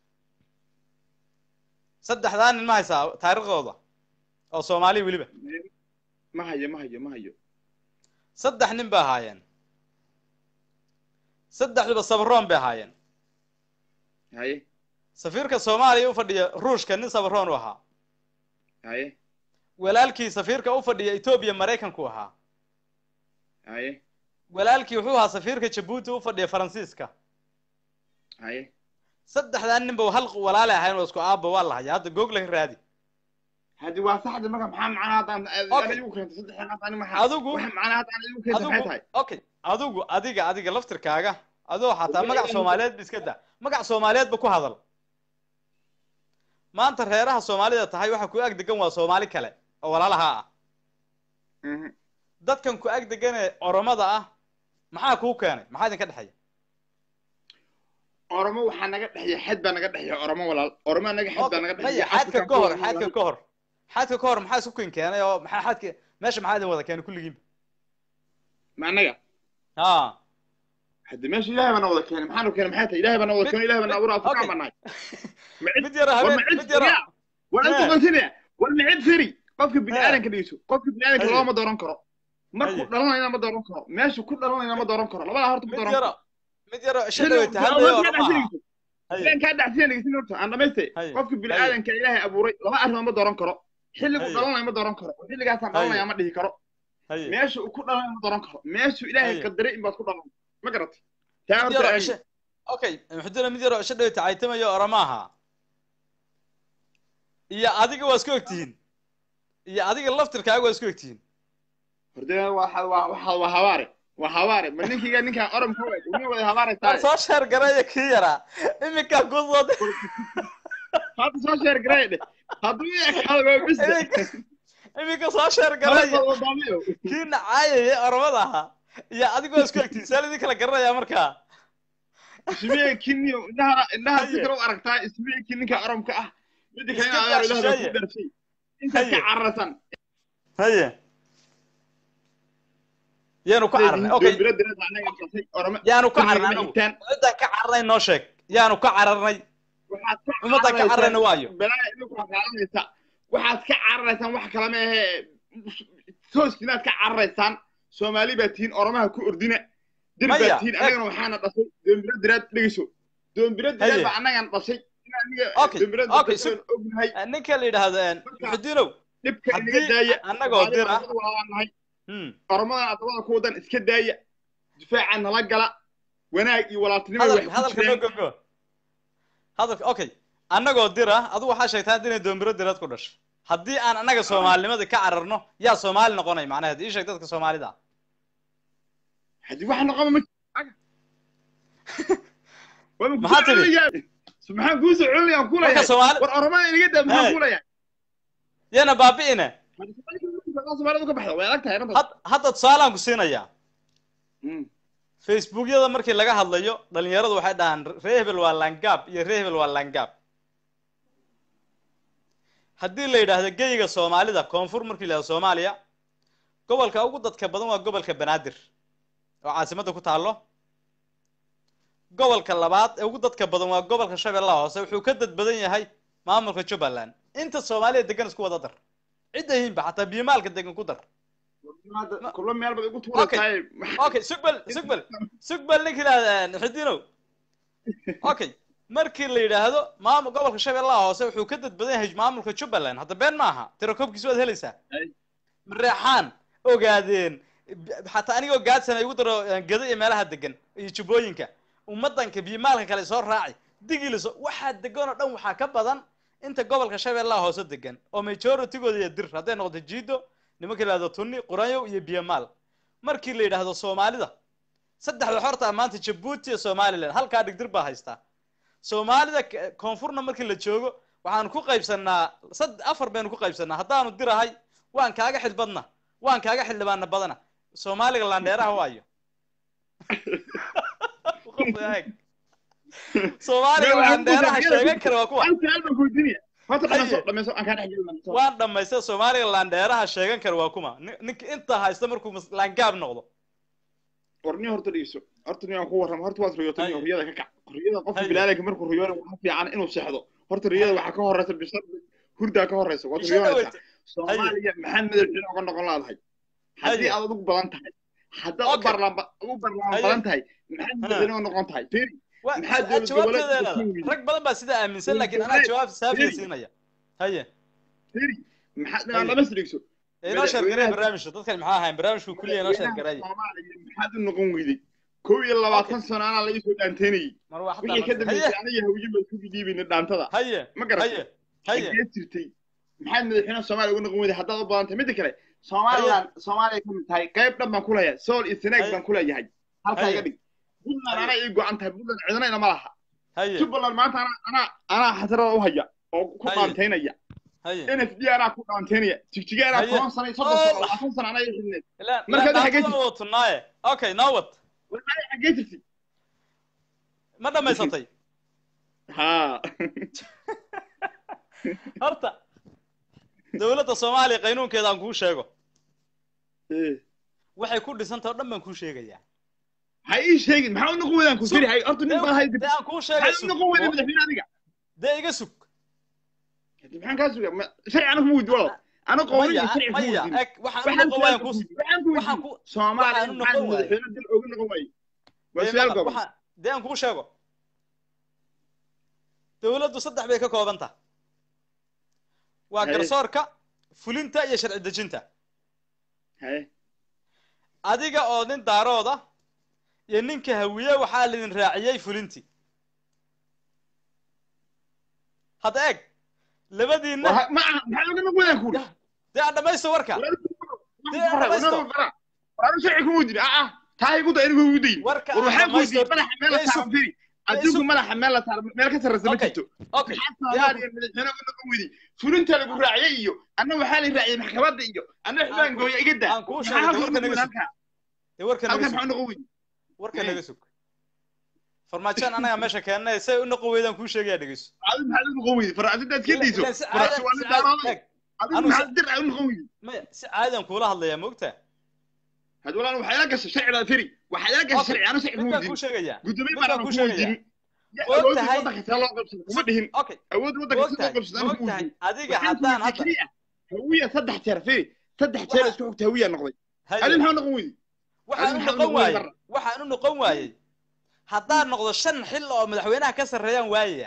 saddexdaa nin ma haysaa taariikhdooda oo soomaali weliba ma hayo ma hayo ma hayo saddex nin bay ahaayeen saddexduba sabaroon bay ahaayeen haye safiirka soomaaliya u fadhiya ruushka nin sabaroon u ahaa haye walaalkii safiirka u fadhiya etoobiya maraykanku ahaa haye walaalkii wuxuu ahaa safiirka jabuuti u fadhiya faransiiska haye saddexdaa ninba hal walaale ahayn oo isku aabba waa la hayaa hadda googla ka raadi haddi waa saxda marka maxaa macnaha haddaan Okay. ana igu keentay saddexdan hadda ani maxaa Adigu- waxa macnaha hadda ana igu keentay maxay adigu tahay okay adigu adiga adiga laftirkaaga adoo xataa Adiga magac adiga- soomaaliyeed ba iska da magac soomaaliyeedba ku hadal maanta reeraha soomaalida tahay waxa ku ag degan waa soomaali kale oo walaalaha ah Mhm. dadkan ku ag degan ee oromada ah maxaa kuu keenay maxaa idinka dhexeeya oromo waxaa naga dhexeeya xad baa naga dhexeeya oromo walaal oromo naga xad baa naga maya dhexeeya xadka ka hor xadka ka hor xadka ka hor maxaa isku kin keenay oo maxaa xadka meesha maxaa idin wada keenay kulligiinba ma anaga ha haddi meesha ilaahay baa na wada keenay maxaanu keenay maxay tahay ilaahay baa na wada Mid- keenay ilaahay baa na abuuray afrikaan okay. baa nahay ma cid mid yara war habeen ma cid mid yara firiya war inta Eh. qonsinaya war ma cid firi qofka bini Eh. aadanka dhigeyso qofka bini aadanka Haye. looma dooran karo markuu Haye. dhalanayna ma dooran karo meeshu ku dhalanayna ma dooran karo labadaa horta ma mid dooran yara karo mid yara Xilli- shadaweyta war- hadlayo war- oroma aha Haye. ilaan kaa dhacsiyan dhegeysin horta aan dhamaystay Haye. qofka bini Haye. aadanka ilaahay abuuray laba arrimood ma dooran karo xilligu Haye. dhalanaya ma dooran karo xilligaasaan Haye. dhalanaya ma dhihi karo haye meesha uu ku dhalanaya ma dooran karo meeshuu ilaahay Haye. qadaray in baad ku dhalan ma garatay taa mid horta yaro aagi. isha okay muxudina mid yaro isha dhaweyta caytamayo oroma aha iyo adiga waa isku egtihiin iyo adiga laftirkaaga waa isku egtihiin horde waa waa waa waa habaare waa habaare ma ninkiga ninkaan orom ka wada uma wada habaare war tahay soo sheer garaya kii yaraa iminkaa ku soo hadda soo sheer garay dheh hadduu i ekaado waa bis iminka iminka soo sheer garaya wadaamiyo kii nacaayaya oromada ahaa iyo adiga waa isku egtihiin saa idin kala garanayaa markaa ismee kinniyo indhaha indhaha si Haye. kale u aragtaa ismee kin ninka oromka ah midda kale Iska inaad daa ilaahda shisheeye. ku dharshay intaad ka Haye. cararsan haye yaanu ku cararnay okay yaanu ku cararnay anagu ciddaan ka cararnay noo sheeg yaanu ka cararnay ummaddan ka cararayna waayo balaa idinku xaqaalanaysa waxaad ka cararaysaan wax kale ma ahe tooskinaad ka cararaysaan soomaali baa tihiin oromaha ku ordina dir Maya, baa tihiin eg. annagana waxaana dhashay doombiro diraad dhegeyso doombiro diraad Haye. baa annagan dhashay in aniga Okay, doombiro okay, diraad ognahay ninka la yidhaahdo muxudiinow dhibka inaga haddii daaya annagoo dir ah nahay hmm, oromadan adabada ku wadan iska daaya difaaca nala gala wanaag iyo walaaltinimo hadal wax ku hadalka noo jiraan gogo hadalka okay annagoo dir ah adigu waxaa sheegtaa inay doombiro diraad ku dhasho haddii aan annaga soomaalinimada ka cararno yaa soomaali noqonay macnaheed ii sheeg dadka soomaalida ah haddii wax noqoma ma Waa ma Maxaa kusoo tidhi? celinayaa? maxaan kuu soo celinaya aan marka kuleeyahay soomaali war oromada inaga daa maxaan Hey. kuleeyahay yana baabi'ine soomaalida ka baxda way adag tahay runta had- hadda tusaalaan ku siinayaa Mm. facebookyada markii laga hadlayo dhalinyaradu waxay dhahaan ree hebel waa langaab iyo ree hebel waa langaab haddii la yidhaahdo geyga soomaalida koonfur markii la yidhahdo soomaaliya gobolka ugu dadka badan waa gobolka banaadir oo caasimadda ku taallo gobolka labaad ee ugu dadka badan waa gobolka shabeellaha hoose wuxuu ka dad badan yahay maamulka jubbaland inta soomaaliya degan isku wada dar cidda yihiinba xataa biyomaalka degan ku dar Hadda kullo meel baad igu tuuraysaay okay sugbel sugbel sugbel ninka yidhahda xidinow okay markii la yidhaahdo maamul gobolka shabeellaha hoose wuxuu ka dad badan yahay maamulka jubbaland hadda been maaha tirakoobkiisa waad helaysaa Ay. mareexaan ogaadeen b- xataa anigoo gaadsan ay ugu daro eh, gado iyo meelaha degan iyo jubbooyinka ummadanka biyomaalka kale soo raaci digiiliso waxaa degan oo dhan waxaa ka badan inta gobolka shabeellaha hoose degan oo majoritygooda iyo dir hadday noqoto jiido nimanka la yidhahdo tunni quranyow iyo biyomaal markii la yidhaahdo soomaalida saddexda xorta ah maanta jabuuti iyo somaliland halkaa dhigdir baa haystaa soomaalida k- koonfurna markii la joogo waxaanu ku qaybsanaa sad afar baynu ku qaybsanaa haddaanu dirahay waan kaaga xil badna waan kaaga xildhibaana badana soomaaliga laandheeraha waayo Eeg. soomaaliga laandheeraha sheegan kara waa kuwa hal su'aal baan ku weydiinaya horta dhamayso Haye. dhamayso aan kaa dhex gelin waan dhamaystay soomaaliga laandheeraha sheegan kara waa kuma Nin- ninka inta haysta markuu mas- laangaab noqdo warniyo horta dhegeyso horta nin aan ku warramo horta waad riyootay Haye. riyada ka kac riyada qofka Haye. bilaadanka markuu riyoonayo waxaa fiican inuu seexdo horta riyada Haye. waxaa ka horeysa bisha hurdaa ka horeysa waad Isha riyoonaysaa dhaweyta. soomaaliya maxaad madaxweyne uga noqon laadahay haddii Haye. aad ugu badan tahay haddaad u Okay. barlaam ugu barlaam Haye. badan tahay maxaad madaxweyne uga noqon tahay Firi, Waa- Maxaa su- dowlad jawaabteeda goboleedka leedahay. ku yimid? rag badan baa sidaa aaminsan Dowlad laakiin anaa goboleed. jawaab saafiya Firi. siinaya haye Firi, maxaad Haye. dhamas dhegeyso inoo sheergareey Madaxweynaha- barnaamijka dadkan maxaa ahayn barnaamijku kulliya inoo sheergareey Soomaaliya maxaad u noqon weyday kow iyo labaatan sano anaa laga soo dhaanteynayay mar waa wixii ka xataa dambeysay haye aniga hawye baa isku dhiibayna dhaantada haye ma garatay haye haye xagee jirtay maxaad madaxweynaha soomaaliya uga noqon weyday haddaad u badan tahay midda kale somaliland soomaaliya ka mid tahay qayb dhan baan ku leeyahay sool iyo seneeg Haye. baan ku leeyahay halkaa Haye. iga dhig puntland Haye. anaa ii go-an tahay puntland cidna inama laha haye jubbaland maanta anaa anaa anaa xasarada u haya oo ku Haye. dhaanteynaya haye n f d anaa ku dhaanteynaya jigjiga anaa Haye. toban sano iyo soddon Oh. sano labaatan sano anaa ii xidhneed ilaa Marka ilaa hadda xagee dhaantada oo tunaaye okay nawad wallahi xagee jirtay ma dhamaysatay haa horta dowladda soomaaliya qaynuunkeeda aan kuu sheego Eh. waxay ku dhisantah o dhan baan kuu sheegayaa ha ii sheegin maxaa u noqon weydaan ku Sug. firi hay horta nin baa hay dee aan kuu sheegay maxaa u noqon weyday madaxweyne adiga dee iga sug maxaan kaa suga ma- sharci anagu ma weydi walaal ana qowlan iyo maya sharci ku maya weydin eg waxaan u noqon waayaan kuu waxaan ku waxaan weydiin ku soomaaliya waxaan u maxaa noqon waaye. madaxweyne dal oga noqon waaye waa dee su-aal maqal, gobol waxaan dee aan kuu sheego dowladdu saddex bay ka kooban tahay waa Haye. garsoorka fulinta iyo sharci dejinta haye adiga oo nin daarooda iyo ninka hawiye waxaa laidin raaciyey fulintii hadda eeg labadiinna War ha- ma aha maxaa oga noqon weydaan kuuri dee aan dhamaysto warka Dee, dhamaysto. waanu sharci kuma weydin ah ah taa igu da inigu igu dayin warka war aan waxaan ku dhamaysto weydiiyey madaxa meel la Dee, saaran firi adduunku madaxa meel la saaran meel ka sarreysa ma Okay. jirto okay maxaa soomaaliya madaxweyne uga noqon weyday fulinta lagu raaciyey iyo anna waxaa la raaciyey maxkamadda iyo anna xubaan Aan ku- gooya iga daa aan kuu maxaa sheegay halkan warka noqon naga weyday halkaa sug dee warka naga halkan sug maxaa noqon weyday warka Eh. naga sug farmaajoan anaga meesha keennay say u noqon weydaan kuu sheegaya dhegeyso adigu maxaa u noqon weyday faracadinta aad ka dayso Ilaan si farac caadi- waa si nin caadi- daarooday eeg, adigu anu maxaa si- dir u noqon weyday maya si caadiyan kuula hadlayaa moogtaa had walaan waxaa ila gashay sharciga firi waxaa ila gashay Okay. sharci anu sharci mid kuma baan weydin kuu sheegayaa gudoomiye mid baan baan anu kuu kuma sheegayaa. weydin ya Og awoodda tahay- waddanka see loo qabsado kuma dhihin okay awoodda waddanka see loo og qabsado tahay anu og kuma tahay weydin adiga waxaan ku haddaan weydiiyey hadda keliya hawiya saddex jeer firi saddex jeer Waxa- isku xigta hawiya noqday haye adi maxaa noqon weyday waxaan u Adiga maxaa noqon noqon waayey marra? waxaan u noqon waayey haddaan noqdo shan xil oo madaxweynaha ka sarreeyaan waayaya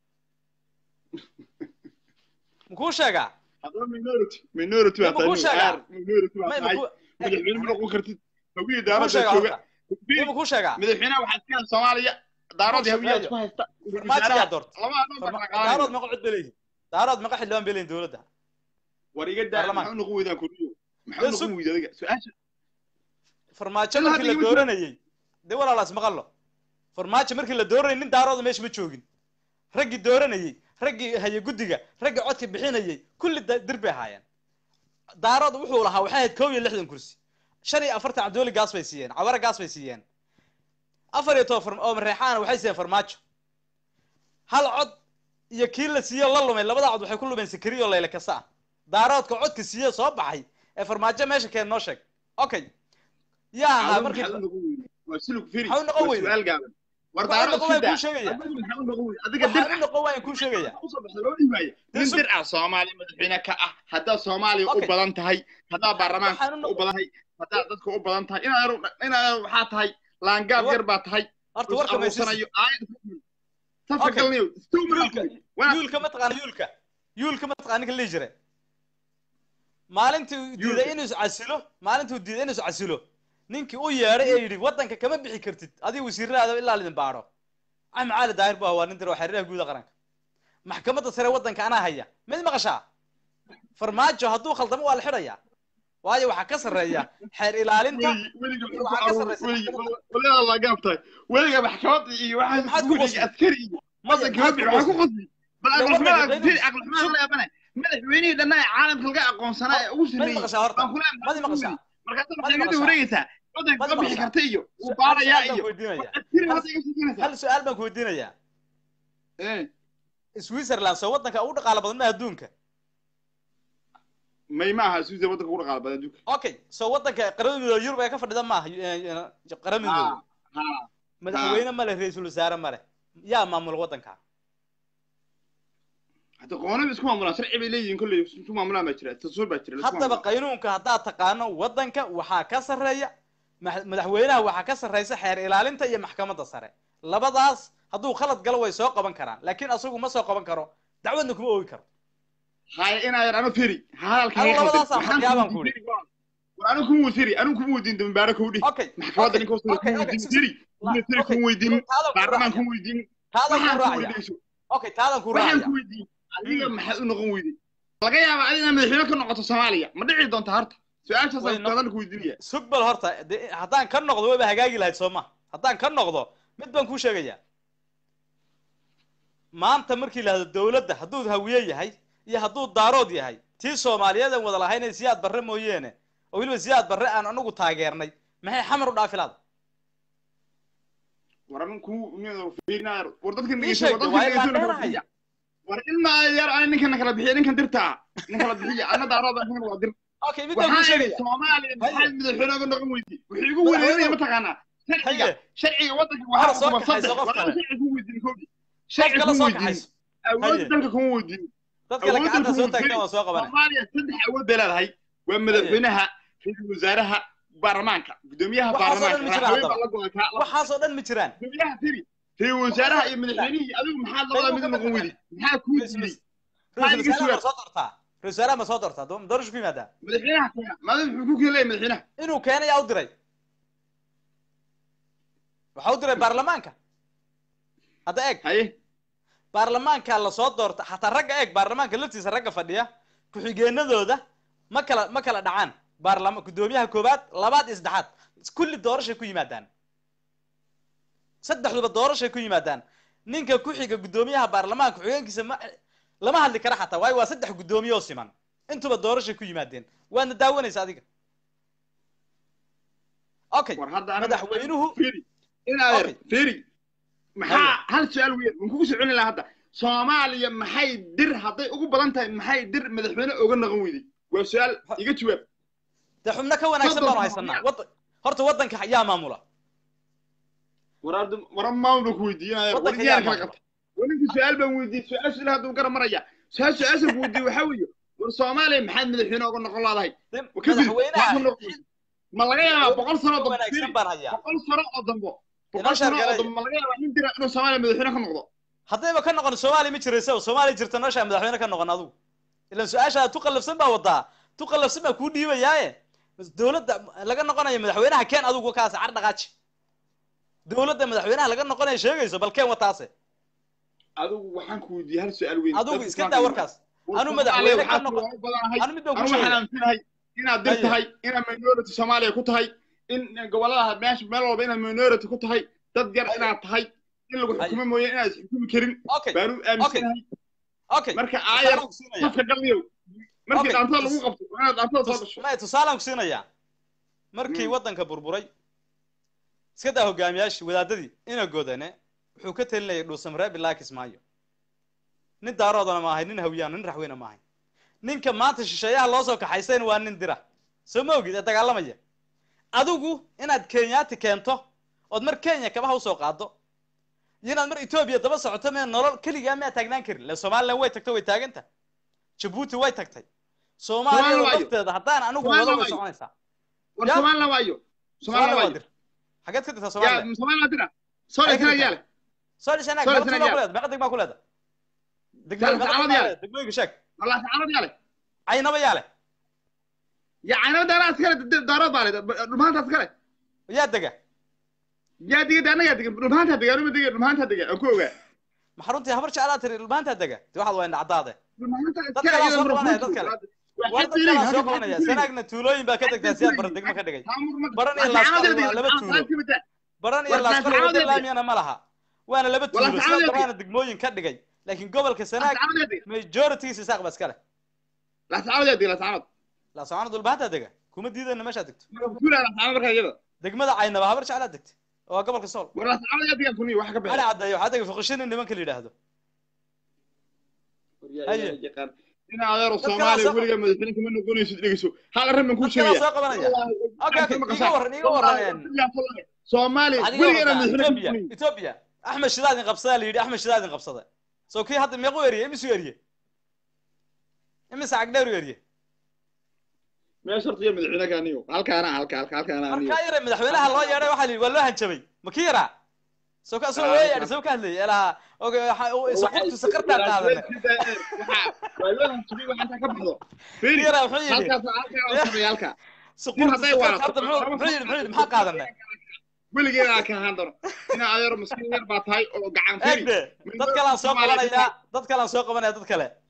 makuu sheegaa haddaba minority minority baa Ma kuu tahay sheegaa? aar minority baa may tahay makuu madaxweyne ma noqon kartid hawiya makuu daarada sheegaa jooga horta may makuu sheegaa madaxweynaha waxaa iska hel soomaaliya daaradii Ku hawiya shaqeeyo. isku haysta farmaajo yaa doorta lama adoo Farma- baqaqaalayo daarood maqa cod beleyihin daarood maqa xildhibaan beleyihin dowladda war iga daa Baarlamaan. maxaa u noqon weydaan kuriyo maxaa Dee u noqon sug. weyday adiga su-aasha farmaajo Ilaa markii hadda la igama dooranayey dee walaalaas maqallo farmaajo markii la dooranayay nin daarooda meesha ma joogin raggii dooranayey raggii haye guddiga raggii codka bixinayey kulli da- dir bay ahaayeen daarood wuxuu lahaa waxay ahayd kow iyo lixdan kursi shan iyo afartan cabdiweli gaas bay siiyeen caware gaas bay siiyeen afar iyo toban farm- oo mareexaana waxay siiyeen farmaajo hal cod iyo kii la siiyo la lumay labada cod waxay ku lumeen sikiri oo layle kasta ah daaroodka codka siiye soo baxay ee farmaajo meesha keen noo sheeg okay yaa ahaa Adigu markii maxaa u noqon weyday waa silug firi Maxaa u noqon waa weyday? su-aal gaaban war Waxaan daarada noqon waayaan sidaa kuu sheegaya. adigu maxaa u noqon weyday adiga dir waxaan u noqon waayaan kuu sheegaya usoo baxda loo dhimaayo Dee nin sug. dir ah soomaaliya madaxweyne ka ah haddaad soomaaliya u Okay. badan tahay haddaad waxaan u baarlamaanka u noqon badan tahay haddaad dadka u badan tahay inaad inaad waxaa tahay laangaab War- yar baa tahay horta warka maysis aruursanayo aayad Okay. tafagalnayo yuulka yuulka ma taqaana yuulka yuulka ma taqaana ninka la dhihi jire maalintii uu diiday Yuulka. inuu iscasilo maalintii uu diiday inuu iscasilo ninkii u yeedhay ee yidhi waddanka kama bixi kartid adiga wasiiradaada ilaa lidin baadho axmed cali daahir bu ah waa nin dir waa xiriiraha guuda qaranka maxkamadda sare waddanka anaa haya mid maqashaa farmaajo hadduu khaldamo waa la xidhayaa waayo waxaa ka sarreeya xeer ilaalinta weliga waxaa ka sarreysa weliga laangaab tahay weliga maxkamada iyo Maxaad waxaa ku weliga qosli? askari iyo Maya, waddanka maxaad ma ku bixi waxaa ku qosli? qosli bal Dee aqlixumada waddanka firi aqlixumada la yaabane madaxweynihii dhanna ee caalamka laga aqoonsanaa ee ugu madi sarreeyey maqashaa horta baan kula madi maqashaa markaasa Madi maxay maqashaa. wareegaysaa wadanka Madi ka bixi maqashaa. karta iyo uu Hal baarayaa su'aal baan iyo ku weydiinaya askari Hal- hadda iga sheekeynaysaa hal su-aal baan ku weydiinayaa Eh, switzerland soo wadanka ugu dhaqaala badan ma adduunka may ma aha suusa wadanka ugu dhaqaala badan adduunka okay soo wadanka qaramada midoobe yurub ee ka fadhida maaha qaramada ha midoobe ha madaxweyne male ra-iisul wasaare male yaa maamula wadanka hadda qoonaba isku maamulaan sharci bay leeyihiin kolley isku maamulaan baa jira dastuur baa jira la isku haddaba maamulaa. qaynuunka haddaad taqaano wadanka waxaa ka sarreeya ma- madaxweynaha waxaa ka sarreysa xeer ilaalinta iyo maxkamadda sare labadaas hadduu khalad galo way soo qaban karaan laakiin asagu ma soo qaban karo dacwadna kuma oogi karo haya inaa yar ano feri hadalka Anigu iga qaldan. labadaas aan Waxaan waxyaabaan ku ku weydiin war anigu kuma weydiin anigu kuma weydiin dambaare kowdhi okay maxkamadda okay, ninka hoose okay, kuma okay, weydiin si- feri la- military okay, kuma weydiin taadan ku baarlamaan raacaya kuma weydiin taadan ku waxaan ku raacaya weydiin okay taadan ku waxaan raacaya ku weydiin adiga maxaad u noqon weyday laga yaabaa adiga inaad madaxweyne ka noqoto soomaaliya ma dhici doonta harta su-aashaas Way aan no- kadan ku weydiinaya sugbal horta dee haddaan ka noqdo wayba hagaagi lahayd soo ma haddaan ka noqdo mid baan kuu sheegayaa maanta markii la hado dowladda hadduu hawiye yahay iyo hadduu daarood yahay tii soomaaliyeed aan wada lahayn ee siyaad barre mooyeene oo weliba siyaad barre aan anagu taageernay maxay xamar u dhaafi laada war anin ku fiirinaaya war dadkan Ii dhegeyso war sheeg, dadkan waa dhegeyso ilaa na kala dheerahay. bixiya war ilmaa yar ani ninkana kala bixiya ninkan dirtaa nin kala bixiya ana daarooda ninkan waa dir okay mid baan kuu waxaa idhi sheegaya soomaaliya maxaa Haye. madaxweyne uga noqon weydi wuxuu igu Madaxweyne- wereerinaya mataqaanaa sharciga haye sharciga wadanka Hora waxaa soo kuma kaxayso saddex qof war kale. sharci kuma weydiin kowdi qof sharci kale kuma soo weydiin kaxayso awood Haye. dalka kuma weydiin dad kale awoodda gacanta kuma soo weydiin taagtaan waa soo qabanay soomaaliya saddex awood bay leedahay waa madaxweynaha ra-iisul wasaaraha baarlamaanka gudoomiyaha Waxaasoo dhan baarlamaanka ma jiraan madaxweyne baa haddaba. la go'ay kaa waxaasoo dhan ma jiraan gudoomiyaha tiri ra-iisul wasaaraha iyo madaxweynihii adigu maxaad labada mid noqon weydi maxaa kuu ra-iisul dilay ra-iisul iga wasaaraha ma sugan. soo doortaa ra-isul wasaaraha ma soo doortaa doo- doorasho ku yimaadaa madaxweynaha keena maadam muxuu ku keenaya madaxweynaha inuu keenay yaa u diray waxa u diray baarlamaanka hadda eeg haye baarlamaanka lasoo doorta xataa ragga eeg baarlamaanka laftiisa ragga fadhiya ku-xigeenadooda ma kala ma kala dhacaan baarlama guddoomiyaha koowaad labaad iyo saddexaad kulli doorashay ku yimaadaan saddexduba doorashay ku yimaadaan ninka ku xiga guddoomiyaha baarlamaanka ku-xigeenkiisa ma lama hadli kara xataa waayo waa saddex guddoomiye oo siman intuba doorashay ku yimaadeen waadna daawanaysa adiga okay war hadda aniga- madaxweynuhu firi inaa yar Okay. firi maxaa hal su-aal weyn waan kugu soo celin lahaa hadda soomaaliya maxay dir hadday ugu badan tahay maxay dir madaxweyne oga noqon weyday waa su-aal iga jawaab dee xubno ka wanaagsan Soddon baanu sano haysanaa miyaa? wada horta waddanka yaa maamula war hadda war maamul baan ku weydiinaya war Waddanka diyaar yaa kala maamula. qabta war ninka su-aal baan weydiiyey su-aasha ilaa hadduu gara maraya su-aal su-aashan ku weydiiyey waxaa weeye war soomaaliya maxaad madaxweyne oga noqon laadahay Dee kadib madaxweynaha waxaa noqon weyday. ma laga yaabaa boqol sano oo ka dambe wanaagsan firi baan hayaa boqol sano oo dambo Inoo boqol sano oo sheegalay. dambe ma laga yaabaa nin dira inuu soomaaliya madaxweyne ka noqdo haddayba ka noqon soomaaliya ma jiraysa soomaaliya jirta noloshaa madaxweyne ka noqon adigu ilan su-aashaa tu qallafsan baa wadaa tu qallafsan baa kuu dhiibayaaye dowladda laga noqonayo madaxweynaha keen adigu kaase car dhaqaaji dowladda madaxweynaha laga noqonayo sheegayso bal keen wataase adigu waxaan ku weydiiyey hal su-aal weyn adigu Dadka iska Islaamka daa iyo- warkaas war anu Soomaaliya madaxweyne ka waxaa noqon kuwa u badanahay anu mid baan ku anu waxaan sheegaya aaminsanahay inaad dir Haye. tahay inaad minority soomaaliya ku tahay in gobolada meesha meel walba inaad minority ku tahay dad yar Haye. inaad tahay in lagu Haye. xukumo mooye inaad isxukumi karin okay baanu aaminsanahay okay marka aayar tusaalaan ku siinaya safka galniyow markii Okay. dhaantada lagu qabto waa inaad dhaantada soo Tus- gasho maya tusaalaan ku siinayaa markii Mm. waddanka burburay iska daa hogaamiyaashii wadaadadii ina godane wuxuu ka talinayay dhuusamree bilaa kismaayo nin daaroodana ma ahay nin hawyaano nin raxweyne ma ahay ninka maanta shisheeyaha loo soo kaxaysayna waa nin dira soo ma ogid ee dagaalamaya adigu inaad kenyaati keento ood mar kenya kabaha usoo qaado iyo inaad mar etoobiya daba socoto mee nolol keligaa miyaa taagnaan karin le somalilan way tagto way taaganta jabuuti way tagtay soomaaliya Soomaaliya waayo. lafteeda haddaan anigu Soomaaliya wado way waayo. soconaysaa war Ya. somalilan waayo soomaaliya somalilan waa waayo dir xageed ka dirtaa yaa soomaaliya somalilan dira soo Ay, dhisana ka yaale soo dhishanaag Soo meeqa dhishanaag tuulaa yaa. ku leeda meeqa degmaa ku leeda Saan degmooyin meeqa saacad degmaa yaa. leeda degmooyinka sheeg walaa sacarad yaale caynaba yaa leh yaa caynaba daaraa iskale daarood baa le dhumaanta iskale yaa dega yaa diga anagaa diga dhumaanta diga anuma diga dhumaanta diga aan ku ogaa maxaa runtii habar jeclaa tiri dhulmaantaa dega de waxaad waa indhacdaade dhumaanta Dad iskale kale aan iyada soo qabanaya, murfuurta. dad kale. Waa war xad dad fiirin, kalaa soo hadda qabanaya xad fiirin. sanaagna tuulooyin baa ka degtaa siyaad bara degmo ka dhigay Baran iyo Laasqal waa laba tuulo. baran iyo War laasqal saacadee wada dega. laamiyana ma laha waana laba Wala tuulo saacadee sidaas dega. daraana degmooyin ka dhigay laakiin gobolka sanaag majoritigiisa isaaq ba iska leh laascaanood yaa dega laascaanood laascaanood dhulbahantaa dega kuma diidana meeshaad degto marka kuulaa laascaanood markaa iyada degmada caynaba habar jeclaad degta waa gobolka sool war laascaanood yaa degaan kuniya wax ka cali bixi caddeeyo waxaa dega fuqishini nimanka la yidhaahdo Haye. in adeero Dadka soomaaliya soo- weligaa madaxweyne kama noqonaysid dhegeyso hal arrin baan kuu dadkalaa sheegaya soo qabanaya okay okay iga waran iga waran soomaaliya waxaad iga weligeena warrantaa madaxweyne ethiopia ethiopia axmed shidaadin qabsadaa la yidhi axmed shidaadin qabsada soo kii hadda meequ eriye imisu eriye imise cagdheeru eriye meesha horta iyo madaxweyne kaaniyo halkaana halka halka halkaana aniyo markaa yare madaxweynaha loo yeedhay waxaa la yidhi waa loo hanjabay ma kii yaraa soo ka soo weeya yadhi soo ka hadlayay ilaha oge soqortu saqartaa qaadane kii yaraa wuxuu yidhi soqortu hadday saqarta waalato- horta muxuu muxuu yidhi muxuu yidhi maxaa qaadane weligeena ka ahaan doono inaa adeero maskiin yar baa tahay oo gacan firi eegde dad kalaan soo qabanaya dad kalaan soo qabanaya dad kale